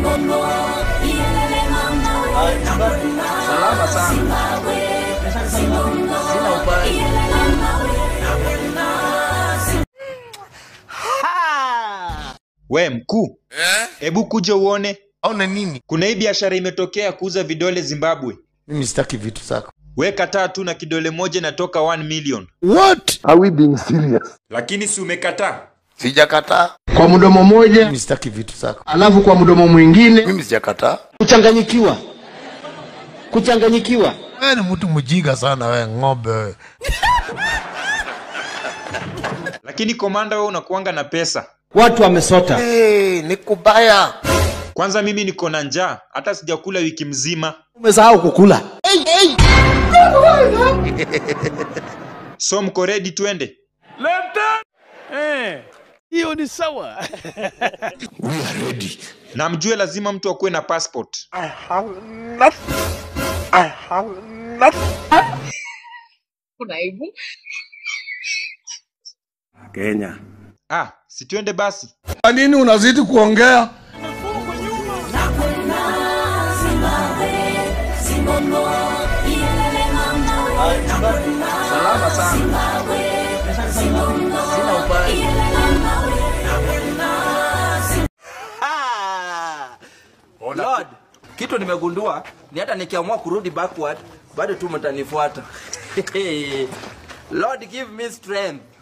Salama sana. Sina ubaya. We mkuu, hebu kuja uone, Aona nini? kuna hii biashara imetokea kuuza vidole Zimbabwe. Mimi sitaki vitu zako. We kataa tu na kidole moja inatoka 1 million, What? Are we being serious? lakini si umekataa? Sijakataa. Kwa mdomo moja Mimi sitaki vitu zako. alafu kwa mdomo mwingine Mimi sijakataa. kuchanganyikiwa, kuchanganyikiwa. Wewe ni mtu mjinga sana wewe ng'ombe wewe. Lakini komanda, wewe unakuanga na pesa. Watu wamesota. Hey, ni kubaya. Kwanza mimi niko na njaa, hata sijakula wiki mzima. Umesahau kukula. So mko ready twende? hiyo ni sawa We are ready. Na mjue lazima mtu akuwe na passport. kuna aibu Ah, si twende basi. Kwa nini unazidi kuongea? Salama sana. Sina ubaya. Lord, kitu nimegundua ni hata nikiamua kurudi backward bado tu mtanifuata. Lord give me strength.